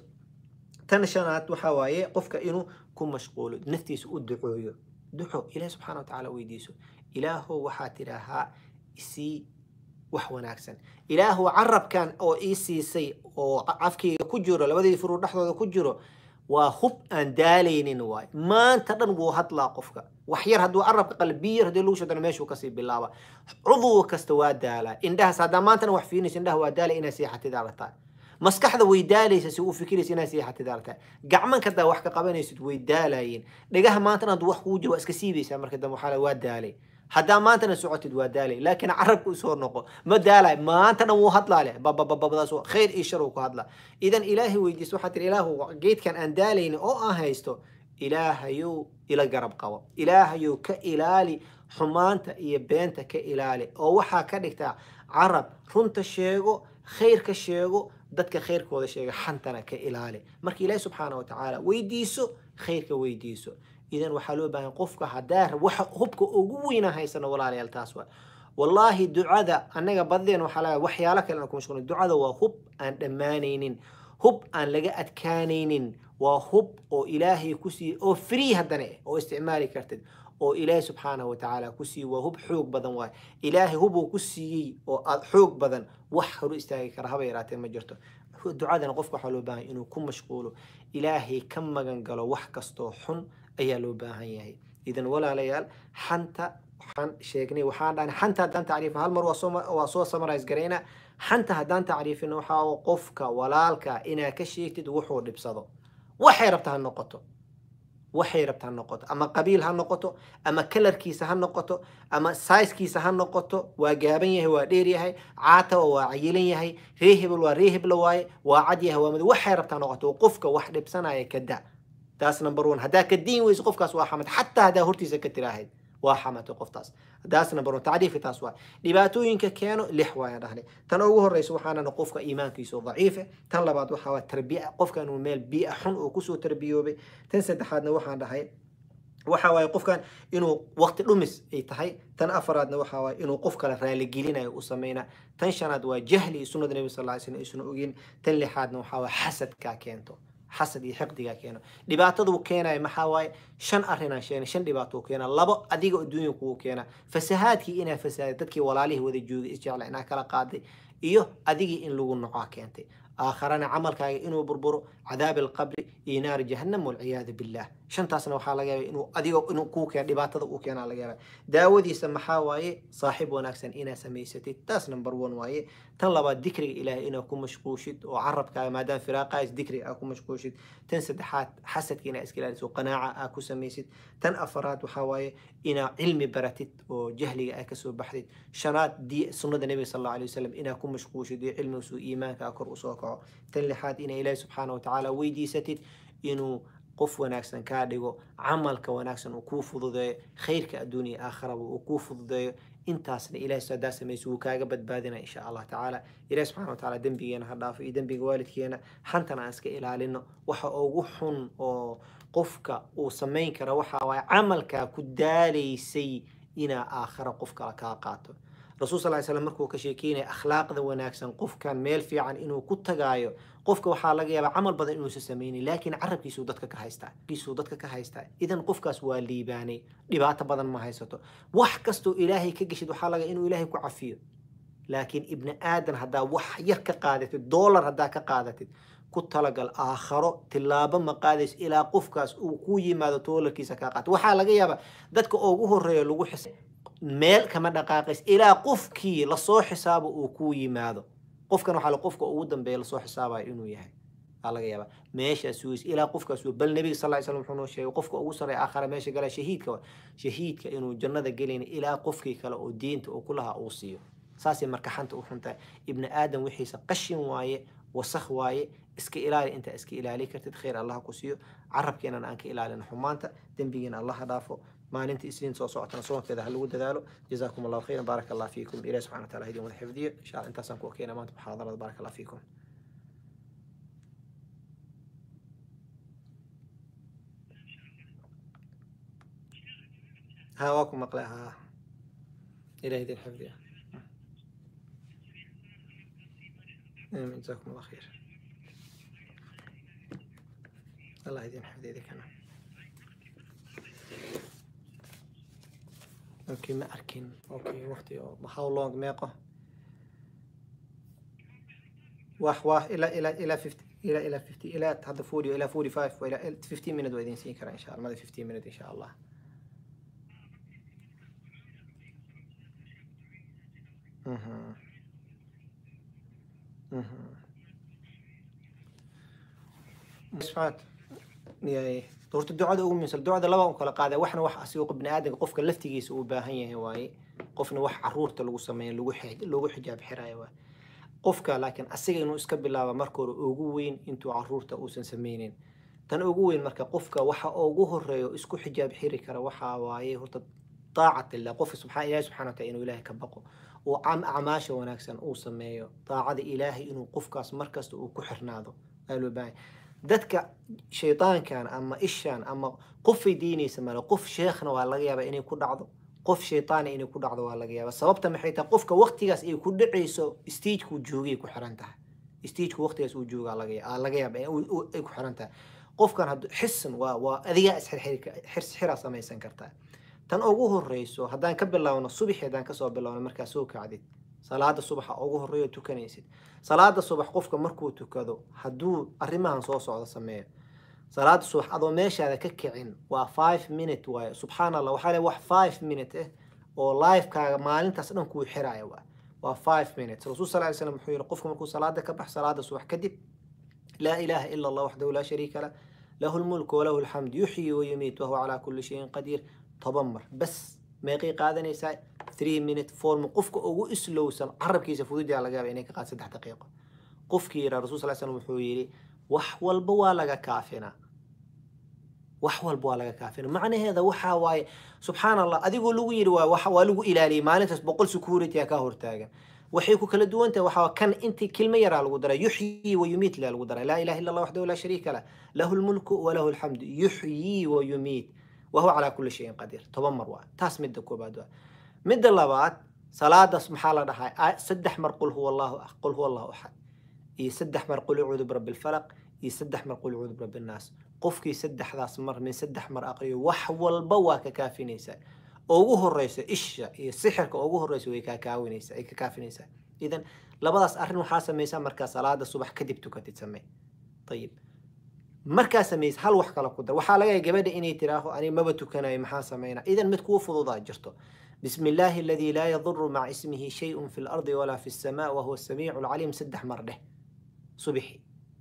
tan shanaad waxaa waaye qofka inuu ku mashquulo naftiisa u ducooyo duco ilaah subxana watacaala weydiiso ilaahow waxaa tidhaahaa isii wax wanaagsan ilaahu carabkan oo ii siisay oo cafkayga ku jiro labadii furuu dhexdooda ku jiro waa hub aan daalaynin waay maanta dhan wuu hadlaa qofka wax yar hadduu carabka qalbiyar haddii lagu shadana meeshuu kasii bilaaba cudw kasta waa daalaa indhahaas haddaa maantana wax fiirinaysa indhaha waa daalay inaa seexatid arataa maskaxda way daalaysa si uu fikiraysa inaad seexatid aragtaa gacmanka hadaa wax ka qabanaysid way daalaayeen dhagaha maanta inaad wax kugu jiro waa iska siibaysaa marka dambe waxaa la waa daalay haddaa maantana socotid waa daalay laakiin carabka usoo noqo ma daalay maanta dhan wuu hadlaale babababadaas khayr iyo shar uu ku hadlaa idan ilaahay weydiiso waxaa tiri ilaahu geedkan aan daalayni oo aan haysto ilaahayow ila garab qabo ilaahayow ka ilaali xumaanta iyo beenta ka ilaali oo waxaa ka dhigtaa carab runta sheego khayrka sheego dadka khayrkooda sheega xantana ka ilaali marka ilaahi subxaana watacaala weydiiso khayrka weydiiso idan waxaa loo baahan qofka hadaa waxa hubka ugu weyna haysano walaalayaal taas waa wallaahi ducada annaga badeen waxaa laga waxyaalo kale aan ku mashquulin ducada waa hub aan dhammaanaynin hub aan laga adkaanaynin waa hub oo ilaahay ku siiyey oo free haddana eh oo isticmaali kartid oo ilaahay subxaanahu watacaala ku siiyey waa hub xoog badan waay ilaahay hubuu ku siiyey oo aad xoog badan wax horu istaagi kara haba yaraatee ma jirto ducadana qofka waxaa loo baahan inuu ku mashquulo ilaahay ka magan galo wax kastoo xun ayaa loo baahan yahay idan walaalayaal xanta waxaan sheegnay waxaan dhahnay xanta haddaan tacriifin hal mar waa soo waa soo summarize garaynaa xanta haddaan tacriifin waxaa qofka walaalka inaad ka sheegtid wuxuu dhibsado waxay rabta ha noqoto waxay rabta ha noqoto ama qabiil ha noqoto ama kalarkiisa ha noqoto ama saiskiisa ha noqoto waa gaaban yahay waa dheer yahay caatawa waa cayilan yahay ree hebel waa ree hebla waaye waa cad yahay waa mado waxay rabta ha noqoto qofka wax dhibsanaya ka da taas number one haddaa ka diin weyso qofkaas waa xamad xataa haddaa hortiisa ka tiraahayd waa xamatay qoftaas taas number one tacriifka taas waa dhibaatooyinka keeno lix waaya dhahnay tan ugu horeysa waxaanana qofka iimaankiisu daciife tan labaad waxaa waa tarbiya qofka inuu meel biia xun uu kusoo tarbiyoobay tan saddexaadna waxaan dhahay waxa waaye qofkan inuu waqti dhumis ay tahay tan afaraadna waxa waaye inuu qof kale raaligelinayo u sameynaa tan shanaad waa jahli iyo sunnada nebi sal ly slam aysan ogin tan lixaadna waxaa waa xasadkaa keento xasad iyo xiqdigaa keeno dhibaataduu keenaya maxaa waaye shan arrinaan sheegnay shan dhibaatou keena labo adiga adduunya kugu keena fasahaadkii inaa fasaaday dadkii walaalihii wada joogay isjecla inaa kala qaaday iyo adigii in lagu nocaa keentay aakharana camalkaaga inuu burburo cadaab alqabri iyo naari jahannam walciyaadu billah shantaasna waxaa laga yaaba inuu adiga inuu kuu keeno dhibaatada uu keenaa laga yaaba daawadiisa maxaa waaye saaxiib wanaagsan inaa samaysatid taas number one waaye tan labaad dikriga ilaahay inaa ku mashquushid oo carabkaaga maadaama firaaqaas dikriga aa ku mashquushid tan saddexaad xasadka inaa iska ilaaliso qanaaca aa ku samaysid tan afaraad waxaa waaye inaa cilmi baratid oo jahliga aa kasoo baxdid shanaad di sunnada nebiga sal alla alay wasalam inaa ku mashquushid iyo cilmigiisu iimaanka aa kor usoo kaco tan lixaad inaa ilaahi subxaana watacaala weydiisatid inuu qof wanaagsan kaa dhigo camalka wanaagsan uu kuu fududeeyo khayrka adduun iyo aakharaba uu kuu fududeeyo intaasna ilahay hadaa samayso wuu kaaga badbaadina insha allah tacaala ilahi subxana wa taala dembigeena ha dhaafo iyo dembiga waalidkeena xantana aan iska ilaalino waxa ugu xun oo qofka uu samayn kara waxa waaye camalkaa ku daalaysay inaa aakhara qof kale kaa qaato rasuul sal slam markuu ka sheekeynaya akhlaaqda wanaagsan qofkan meel fiican inuu ku tagaayo qofka waxaa laga yaabaa camal badan inuusa samaynin laakiin carabkiisuu dadka ka haystaa kiisuu dadka ka haystaa idan qofkaas waa liibaanay dhibaato badan ma haysato wax kastoo ilaahay ka geshid waxaa laga inuu ilaahay ku cafiyo laakiin ibni aadan haddaa wax yar ka qaadatid doolar haddaa ka qaadatid ku talagal aakharo tilaabo ma qaadays ilaa qofkaas uu ku yimaado doolarkiisa kaa qaato waxaa laga yaabaa dadka ugu horeeya lagu xis meel kama dhaqaaqays ilaa qofkii lasoo xisaabo uu kuu yimaado qofkan waxaa qofka ugu dambeeya lasoo xisaabayo inuu yahay aa laga yaabaa meeshaas sugays ilaa qofkaas bal nebiga sal ly slam wuxuu noo sheegay qofka ugu sarreeya aakhara meesha gala shahiidka wa shahiidka inuu jannada gelayna ilaa qofkii kale oo diinta uu ku lahaa uu siiyo saasay marka xanta u xuntahay ibni aadam wixiisa qashin waaye wasakh waaye iska ilaali intaa iska ilaali kartid khayr allah ku siiyo carabkeenana aan ka ilaalin xumaanta dembigeena allah ha dhaafo maalinta isniin soo socotana soonkeeda ha lagu dadaalo jazaakum allahu khayran baaraka allah fiikum ilahi subxana wa taala idin wada xifdiyo insha allah intaasaan ku okeena maanta muxaadarada baaraka allah fiikum ها واكم مقلع ها إلى يدي الحفظ آمين جزاكم الله خير الله يدين حفظ يديك أنا اوكي ما اركن اوكي وقتي how long meeqo wax wax ila ila ila 50 ila ila 50 ila hadda 40 ila 45 ila 15 minute waa idin siin karaa insha Allah mada 15 minute insha Allah mhm mhm Isfaat. Yaay. horta ducada ugu muhiimsan ducada laba u kala qaada waxna wax asigo bini aadamka qofka laftigiisa uu baahan yahay waaye qofna wax caruurta lagu sameeyo lagu xij- lagu xijaab xiraayo waaye qofka laakiin asiga inuu iska bilaaba marka hore ugu weyn intuu caruurta uusan sameynin tan ugu weyn marka qofka waxa ugu horeeyo isku xijaab xiri kara waxaa waaye horta طاعة الله قف سبحان الله سبحانه وتعالى إنه إلهي كبقه وعم أعماشه ونكسن أو سميه طاعة إلهي إنه قفكاس مركز وكحرناده قالوا باي dadka shaytaankan ama ishaan ama qofay diinaysa male qof sheekhna waa laga yaabaa inay ku dhacdo qof shaytaana inay ku dhacdo waa laga yaabaa sababta maxay tahay qofka waqtigaas ay ku dhacayso stagekuu joogay ku xiran tahay stageka waqtigaas uu joogaa laga yaa- aa laga yaaba ay ku xiran tahay qofkan haddu xisan waa waa adigaa isxirxiraa samaysan kartaa tan ugu horeyso haddaan ka bilaawno subaxi haddaan kasoo bilaawno markaa soo kacdid salaada subaxa ugu horeeyo tukanaysid salaada subax qofka markuu tukado hadduu arrimahan soo socdo sameeyo salaada subax adoo meeshaada ka kicin waa five minute waaye subxaan allah waxaa le wax five minute eh oo livekaaga maalintaas dhan kuu xiraya waa waa five minutes rasuul sal ly slam wuxuu yihi qofka markuu salaada ka bax salaada subax kadib laa ilaaha ila allah waxdahu laa shariika lah lahu lmulku walahu alxamd yuxyi wayumiit wahuwa calaa kulli shayin qadiir toban mar bas meeqay qaadanaysaa three minute form qofka ugu islowsan carabkiisa fududaa laga yaaba inay ka qaad saddex daqiiqo qofkii yiraa rasul sal slam wuxuu yidhi wax walba waa laga kaafinaa wax walba waa laga kaafina macnaheeda waxaa waaye subxaan allah adigoo lagu yidhi waa waxa- waa lagu ilaaliyay maalintaas boqol security aa ka hortaagan waxay ku kala duwan tahay waxaa kan intii kilmo yaraa lagu daray yuxyii wa yumiit laa lagu daray laa ilaha illa allah waxdahu laa shariika lah lahu lmulku walahu alxamdu yuxyii wa yumiit wahuwa calaa kulli shayin qadiir toban mar waa taas midda koobaad waa midda labaad salaadaas maxaa la dhahaa aa- saddex mar qul huwa allahu qul huwa allahu axad iyo saddex mar qul acuudu birabbi lfalaq iyo saddex mar qul acuudu birabbi nnaas qofkii saddexdaas mar min saddex mar aqriyo wax walba waa ka kaafinaysaa ugu horeysa isha iyo sixirka ugu horeysa way kaa kaawinaysaa ay ka kaafinaysaa idan labadaas arrin waxaa samaysaa markaa salaada subax kadib tukatid samee ayib markaa samaysa hal wax kale ku dar waxaa laga yaaba gabadha inay tiraaho ani maba tukanayo maxaa sameynaa idan mid kuu fududaa jirto بسم الله الذي لا يضر مع اسمه شيء في الأرض ولا في السماء وهو السميع العليم سدح مرده صبحي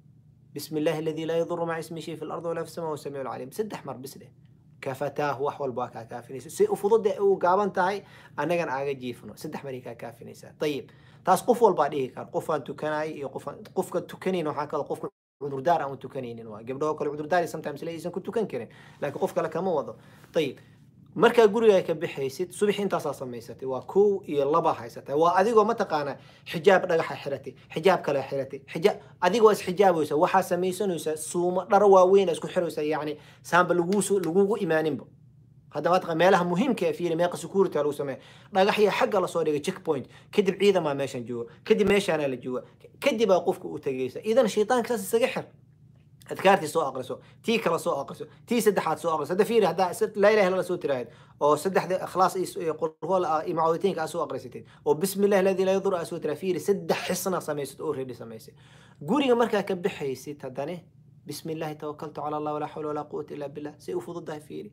بسم الله الذي لا يضر مع اسمه شيء في الأرض ولا في السماء وهو السميع العليم سدح مر بسده كفتاه وحول باكا كافينيسا سي أفضل وقابن تاي أنا كان آجا جيفنو سدح مريكا كافينيسا طيب تاس قف والبعديه كان قف أن تكناي قف قف تكنين وحكا قف cudurdaar aan u tukanaynin waa gabdhahoo kale cudurdaari sometimes le aysan ku tukan karin laakiin qof kale kama wado ayib markaa gurigaa ka bixaysid subax intaasaa samaysatay waa kow iyo laba haysatay waa adigoo mataqaanaa xijaab dhagaxa xiratay xijaab kale xiratay xijaab adigoo isxijaabaysa waxaa samaysanaysaa suumo dharo waaweyn isku xiraysa yacni saanba laguusu lagugu imaaninba hadda mataqan meelaha muhiimka ee fiiri meeqa security lagu sameeya dhagaxya xagga lasoo dhigay checkpoint kadib ciidamaa meeshan jooga kadib meeshaana la jooga kadib baa qofka u tagaysa idan shaytaanka saas isaga xir adkaartii soo aqriso tii kale soo aqriso tii saddexaad soo aqriso hadda fiiri haddaa laa ilaha illa soo tiraahid oo saddexda ikhlaas iyo qulhuwal iyo macaawitiinka aa soo aqrisatid oo bismi illahi aladi laa yadur aa soo tiraa fiiri saddex xisna samaysad oo reedi samaysay guriga markaa ka bixaysid haddane bismi illahi tawakaltu cala allah walaa xawla walaa quwata illa billah say u fududahay fiiri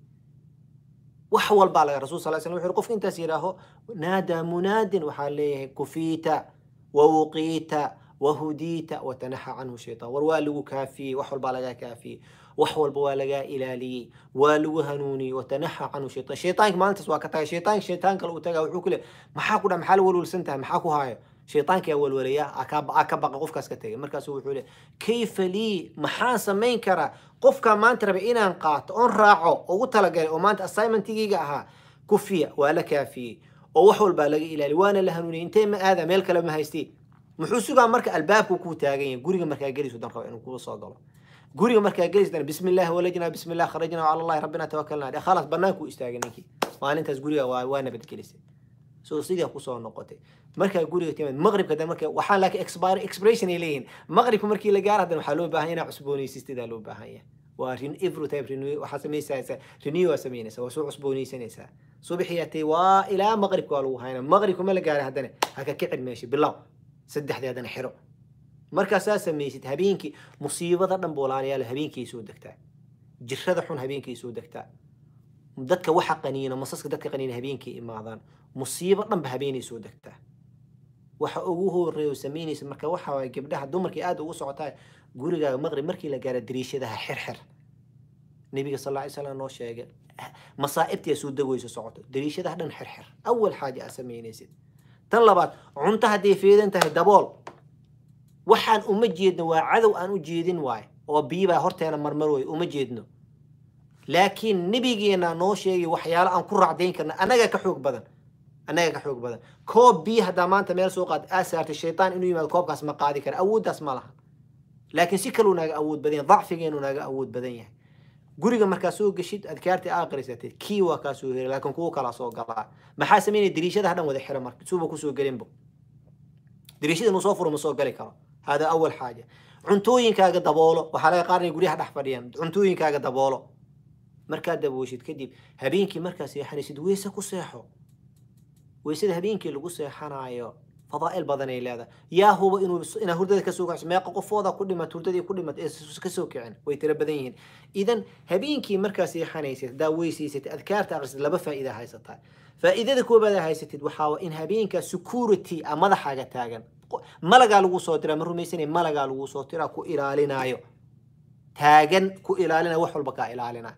wax walbaa laga rasul sal slam wuxuu yidhi qofka intaas yidhaaho naadaa munaadin waxaa leeyahay kufiita wawuqiita wahudiita watanaxa canhu shaytaan war waa lagu kaafiyey wax walbaa lagaa kaafiyey wax walba waa lagaa ilaaliyey waa lagu hanuuniyey watanaxa canhu shaytaan shaytaanka maalintaas waa ka tagay shaytaanka shaytaan kale uu tagaa wuxuu ku leeyahay maxaa ku dha maxaa la walwalsan tahay maxaa ku haayo shaytaanka yaa walwalaya aa ka baqa qofkaas ka tegay markaasuu wuxuu leeyahay kayfa lii maxaan samayn karaa qofkaa maanta rabay inaan qaato oon raaco ugu talagalay oo maanta assignmentigayga ahaa kufiya waa la kaafiyey oo wax walbaa laga ilaaliy waana la hanuuniyey intee ma aada meel kale ma haystii muxuu sugaa marka albaabku kuu taagan yahay guriga markaa gelisu dan rabo inuu kuu soo galo guriga markaa gelis dan bismi illaahi walajnaa bismi illah kharajnaa cala allahi rabbina tawakalnaa dheh khalaas bannaankuu istaagay ninkii maalintaas guriga waa waa nabadgelisay soo sidii kusoo noqotay markaa guriga timid maqribka dan marka waxaa laakiin expire expiration ay leeyihin maqribka markii la gaaro hadan waxaa loo baahan inaa cusboonaysistidaa loo baahan yahay waa every time renew waxaa samaysaysaa renew waa samaynaysaa waa soo cusboonaysanaysaa subaxiyaatay waa ilaa maqribka waa lagu haynaa maqribka ma la gaaray haddana ha ka kicin meesha bilow saddexdii haddana xiro markaasaa samaysid habeenkii musiibada dhan boolaalayaal habeenkii soo degtaa jirada xun habeenkii soo degtaa dadka waxa qaniina masaska dadka qaniina habeenkii imaadaan musiibo dhanba habeenay soo degtaa waxa ugu horeeyo samaynaysa marka waxa waay gabdhaha dumarkii aad ugu socotaa gurigaaga maqrib markii la gaaro dariishadaha xirxir nebiga sal alla ly slam noo sheegay masaa'ibtii soo degayso socoto dariishadaha dhan xirxir awal xaaja aad samaynaysid tan labaad cunto hadday feedan tahay dabool waxaan uma jeedno waa cadow aan u jeedin waayo oo biyibaa horteena marmar way uma jeedno laakiin nebigeena noo sheegay waxyaalo aan ku raacdayn karna annaga ka xoog badan annaga ka xoog badan koob biyo haddaa maanta meel soo qaad aa saartay shaytaan inuu yimaado koobkaas ma qaadi kara awooddaas ma laha laakiin si kaluu naaga awood badan yahay dacfigeenu naaga awood badan yahay guriga markaa soo geshid adkaartii aa aqrisatid kii waa kaa soo heri laakiin kuwo kalaa soo galaa maxaa sameynaya dariishadaha dhan wada xira marka suuba kusoo gelinbo dariishada inuu soo furo ma soo gali karo hada awal xaaja cuntooyinkaaga daboolo waxaa laga qaadanaya guryaha dhex fadhiyaan cuntooyinkaaga daboolo markaad dabooshid kadib habeenkii markaa seexanaysid weyse ku seexo weysada habeenkii lagu seexanayo fadaa'il badanay leedahay yaa huba inuu inaa hurdada kasoo kacso meeqa qofooda ku dhimat hurdadii ku dhimat ee kasoo kicin way tiro badan yihiin idan habeenkii markaa seexanaysid haddaa weysaysid adkaarta akhrisid laba faa'iida haysataa faa'iidada koobaad aa haysatid waxaa in habeenkaa security a madaxaaga taagan malagaa lagu soo diraa ma rumaysanay malagaa lagu soo diraa ku ilaalinaayo taagan ku ilaalinaya wax walba kaa ilaalinaa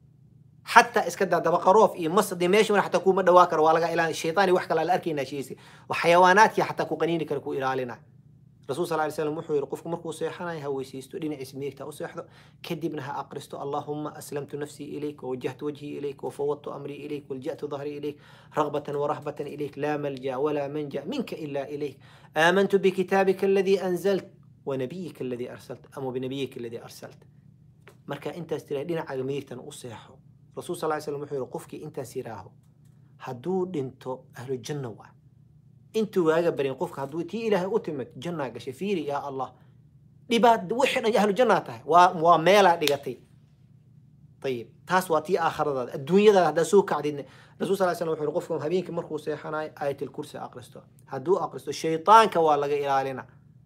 حتى اسكدا دبقروف اي مصر دي ماشي ولا حتى كو ما دواكر ولا الى الشيطان وحكى لا اركينا شيء وحيوانات يا حتى كو قنيني كركو الى رسول صلى الله عليه وسلم وحو يرقفك مركو سيحنا هو يسيستو دين اسميك تا وسيحدو كدبنها اقرستو اللهم اسلمت نفسي اليك ووجهت وجهي اليك وفوضت امري اليك ولجأت ظهري اليك رغبة ورهبة اليك لا ملجا ولا منجا منك الا اليك امنت بكتابك الذي انزلت ونبيك الذي ارسلت ام بنبيك الذي ارسلت مركا انت استري دين عقميك وصيحو rasuul sal ly slam wuxuu yihi qofkii intaas yidhaaho hadduu dhinto ahlu janna waa intuu waaga barin qofka hadduu tii ilaahay u timid jannaa gashay fiiri yaa allah dhibaat wixii dhan ahlu jannaa tahay waa waa meelaa dhigatay ayib taas waa tii aakhiradaada adduunyadaada haddaa soo kacdidna rasul sal slam wuxuu yihi qofka habeenkii markuu seexanayo aayatilkursi aqristo hadduu aqristo shaytaanka waa laga ilaalina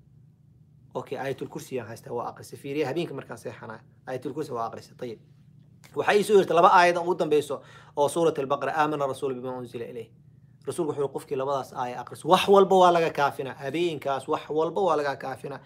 okay aayatilkursi yaan haystaa waa aqrisa fiiriya habeenkii markaan seexanayo aayatilkursi waa aqrisa ayib waxay soo yirtay laba aayad ugu dambeyso oo suurat albaqara aamana rasuul bima unzila ilayh rasuulku wuxuu qofkii labadaas aaya aqris wax walba waa laga kaafina habeenkaas wax walba waa laga kaafina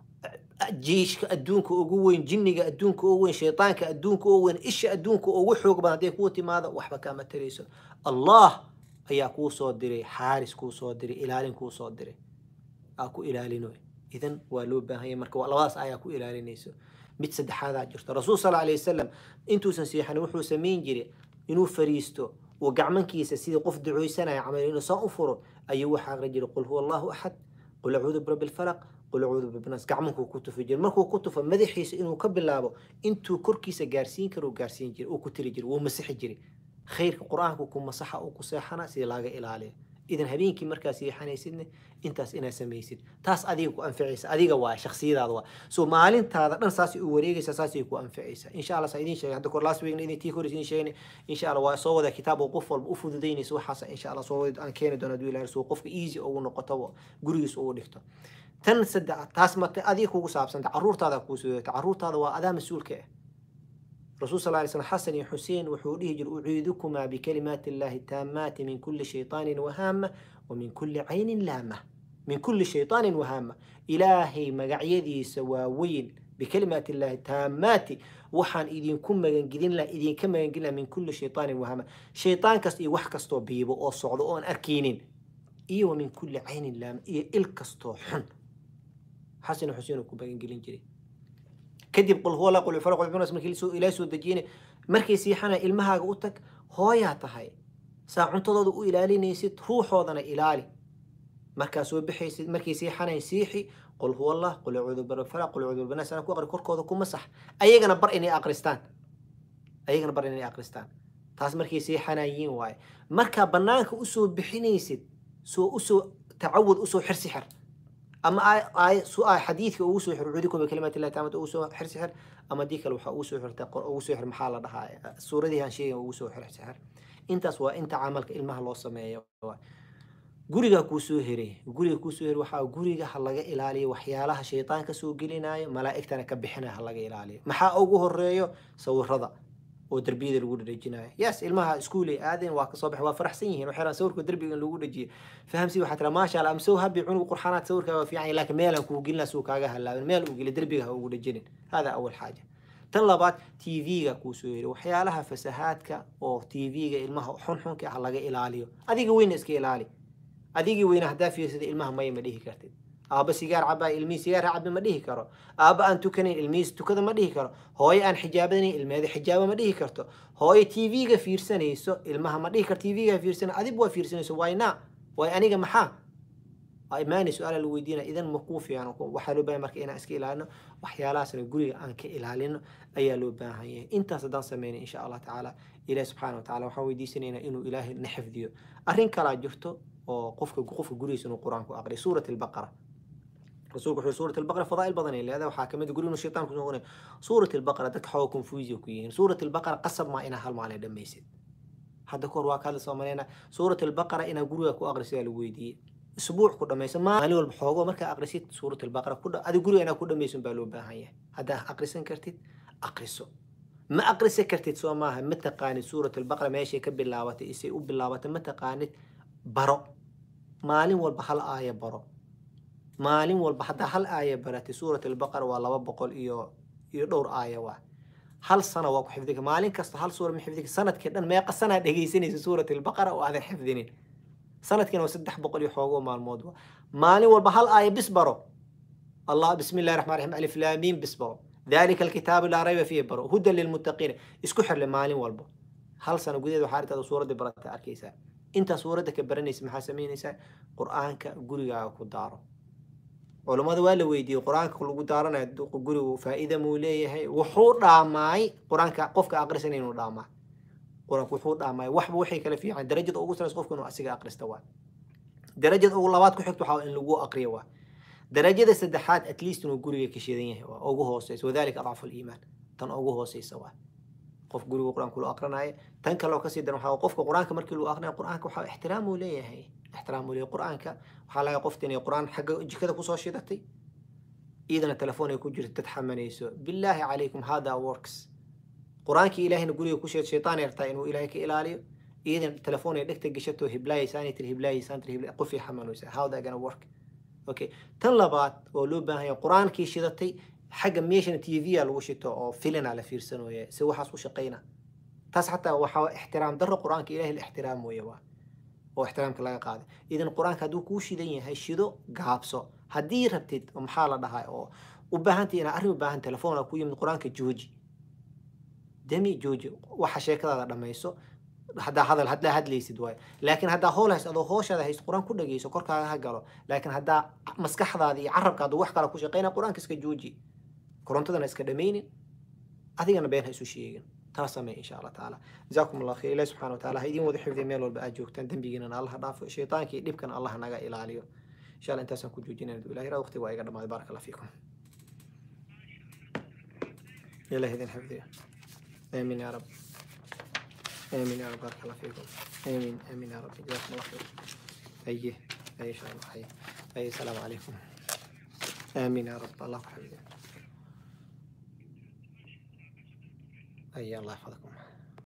jiishka adduunka ugu weyn jinniga adduunka ugu weyn shaytaanka adduunka ugu weyn isha adduunka ugu xoog badan hadday kuu timaado waxba kaama tarayso allah ayaa kuu soo diray xaaris kuu soo diray ilaalin kuu soo diray aa ku ilaalinoy idan waa loo baahanya marka labadaas ayaa ku ilaalinayso mid saddexaadaa jirto rasuul sal alay wasalam intuusan seexanin wuxuu samayn jiray inuu fariisto uu gacmankiisa sidii qof ducooysanaya camal inuu saa u furo ayuu waxaa aqri jiray qul huwa allahu axad qul acuudu birabbi lfalaq qul acuudu birabbi gacmankuu ku tufi jiray markuu ku tufo madaxiisa inuu ka bilaabo intuu korkiisa gaarsiin karo gaarsiin jiray uu ku tiri jiray wuu masixi jiray khayrka qur-aanku ku masaxa uu ku seexana sidii laaga ilaaliyo idan habeenkii markaa seexanaysidne intaas inaad samaysid taas adiga ku anficaysa adiga waa shaksiyadaada waa so maalintaada dhan saasay u wareegaysa saasay ku anficaysa insha allah saa idin sheegay hadda kor last weekna idin tii kor idin sheegnay insha allah waa soo wada kitaab oo qof walba u fududaynaysa waxaas insha allah soo wada aan keeni doono aduu ilahay soo qofka easy ugu noqoto gurigiis ugu dhigto tan saddex taas mata adiga kugu saabsanta caruurtaada kuu sugata caruurtaada waa adaa mas-uulka ah رسول صلى الله عليه وسلم حسن حسين وحوله جل أعيذكما بكلمات الله التامات من كل شيطان وهامة ومن كل عين لامة من كل شيطان وهامة إلهي مقعيدي سواوين بكلمات الله التامات وحان إذن كم مجنجدين لا إذن كم مجنجدين من كل شيطان وهامة شيطان كس إيه وحكستو بيبو أو صعدو أو أركينين إيه ومن كل عين لامة إيه إلكستو حن حسن حسين وكم مجنجدين جري kadib qul huwa la qul falaq qul binas markii soo ilaa soo dajiyeen markii siixana ilmahaaga u tag hooyaa tahay saa cuntadooda u ilaalinaysid ruuxoodana ilaali markaa soo bixaysid markii siixanay siixi qul huwa allah qul acuudu birabbi falaq qul acuudu binas ana ku aqri korkooda kuma sax ayagana bar inay aqristaan ayagana bar inay aqristaan taas markii siixanayiin waaye markaa banaanka usoo bixinaysid soo usoo tacawud usoo xir sixir أما آي آي سو آي حديث أو سو حر عودكم بكلمات الله تعالى أو سو حر سحر أما ديك لو أو سو حر تقر أو سو حر محل ده السورة دي هالشيء أو سو حر سحر أنت سوا أنت عملك إلمها الله سمايا guriga kuu soo heray guriga kuu soo heray waxaa guriga ha laga ilaaliyo waxyaalaha shaytaanka soo gelinayo malaa'igtana ka bixinaya ha laga ilaaliyo maxaa ugu horeeyo sawirada oo derbiyada lagu dhadhejinayo yes ilmaha iskuulay aadeen waa kasoo baxay waa faraxsan yihiin waxay rabaan sawirka derbiga in lagu dhajiyo fahamsi waxaa tira maasha allah am so happy cunug qurxanaad sawirkaa waa fiican yahay laakiin meelaan kugu gelina suu kaaga halaabin meel uu geli derbiga ha ugu dhajinin hada awal xaaja tan labaad tv-ga kuu soo yiri waxyaalaha fasahaadka oo tv-ga ilmaha xunxunka ah laga ilaaliyo adiga weyna iska ilaali adigii weyna haddaa fiirsada ilmaha maya ma dhihi kartid aabba sigaar cabaa ilmihii sigaar ha cabi ma dhihi karo aabba aan tukanayn ilmihiis tukada ma dhihi karo hooyo aan xijaabanayn ilmeeda xijaaba ma dhihi karto hooyo tv-ga fiirsanayso ilmaha ma dhihi karto tv-ga fiirsana adig waa fiirsanayso wayna way aniga maxaa imaani su-aala la weydiina idan ma kuu fiican waxaa loo baahan marka inaan iska ilaalino waxyaalahaasna guriga aan ka ilaalino ayaa loo baahan yahay intaas haddaan sameynay insha allah tacaala ilahi subxaana wa tacala waxaan weydiisanaynaa inuu ilaahay na xifdiyo arrin kalaa jirto oo qofka qofka gurigiisa inuu qur-aanku aqriyo suurat albaqara rasuulku wuxuu suurat albaqara fadaa'il badan ay leedahay waxaa kamid guriga inuu shaytaan kusoo qonay suurat albaqara dadka xooga confusia ku yihiin suurat albaqara qasab maa inaa hal maalin dhammaysid hadda kahor waa kaadla soo maleynaa suurat albaqara inaa guriga ku aqrisiyaa lagu weydiiyey اسبوع كل ما يسمى مالي والبحوغو مركا اقرسيت سورة البقرة كل هذه قولي انا كل ما يسمى بالو باهية هذا اقرسن كرتيت اقرسو ما اقرس كرتيت سو ماها متى قانت سورة البقرة ماشي كبل لاوات اسي وبل لاوات متى قانت برو مالي والبحل آية برو مالي والبحل هل آية براتي سورة البقرة والله بقول إيو إيو دور آية واحد هل سنة واكو حفظك مالين كست هل سورة من حفظك سنة كده ما يقص سنة دقيسيني سورة البقرة وهذا حفظني sanadkiina waa saddex boqol iyo xoogoo maalmood wa maalin walba hal aaya bis baro allah bismi illahi raxmaan raxiim alif laamiin bis baro dalika alkitaabu laa rayba fiihi baro hudan lilmuttaqiina isku xirle maalin walba hal sano gudaheed waxaa arrintaada suuradda barata arkaysaa intaa suuradda ka baranaysa maxaa samaynaysaa qur-aanka gurigaaga ku daaro culammada waa la weydiiyey qur-aanka lagu daaranayo gurigu faa'iida muu leeyahay wuxuu dhaamaay qur-aanka qofka aqrisan inuu dhaamaay quraanku wuxuu dhaamay waxba waxay kala fiican darajada ugu sareysa qofku inuu asiga aqrista waa darajada ugu labaad ku xigto waxaa in lagu aqriyo waa darajada saddexaad at least inuu guriga ka shidan yahay waa ugu hooseysa wadalika adcafu liimaan tan ugu hooseysa waa qof guriga qur-aanku loo aqrinayo tan kale oo kasii daran waxaa qofka qur-aanka markii loo aqrinayo qur-aanka waxaa ixtiraam uu leeyahay ixtiraam uu leeyahay qur-aanka waxaa laga qofta inay qur-aan xagga jikada kusoo shidatay iyadana telefoon ay ku jirto dad xamanayso billaahi calaykum hada works qur-aankii ilaahayna guriga ku sheed shaytaan yartaa inuu ilaahay ka ilaaliyo iyadan telefoon ay dhegta gashato hiblaayaysaanay tiri hiblaayaysan tiri hibla qofii xamanaysa how that gonna work okay tan labaad oo loo baahan yahay qur-aankii shidatay xagga meeshana t v a lagu shito oo filina la fiirsanooya si waxaas u shaqayna taas xataa waxaa ixtiraam darro qur-aanka ilahay la ixtiraam weeye waa oo ixtiraamka laga qaaday idan qur-aanka hadduu kuu shidan yahay shido gaabso haddii rabtid maxaa la dhahaa oo u baahantay inaa arrin u baahan telefoona ku yimid qur-aanka jooji demi jooji waxa sheekadaada dhammayso haddaa hadal haddaa hadlaysid waayo laakiin haddaa hool hayst adoo hooshaada hayst qur-aan ku dhageyso korkaaga ha galo laakiin haddaa maskaxdaada iyo carabkaada wax kale ku shaqeyna qur-aanka iska jooji korontadana iska dhamaynin adigana been ha isu sheegin taa samee insha allah tacaala jazaakum allah khayr ilahi subxana wa taala ha idin wada xifdiya meel walba aad joogtaan dembigiinana allah dhaafo shaytaanka iyo dhibkana allah naga ilaaliyo insha allah intaasaan ku joojinayna ilahi raa waqtiga waa iga dhamaaday baaraka allah fiikum ilahi idin xifdiya آمين يا رب آمين يا رب بارك الله فيكم آمين آمين يا رب جزاكم الله خير أيه أي شاء الله حي أي السلام عليكم آمين يا رب الله يحفظك أي الله يحفظكم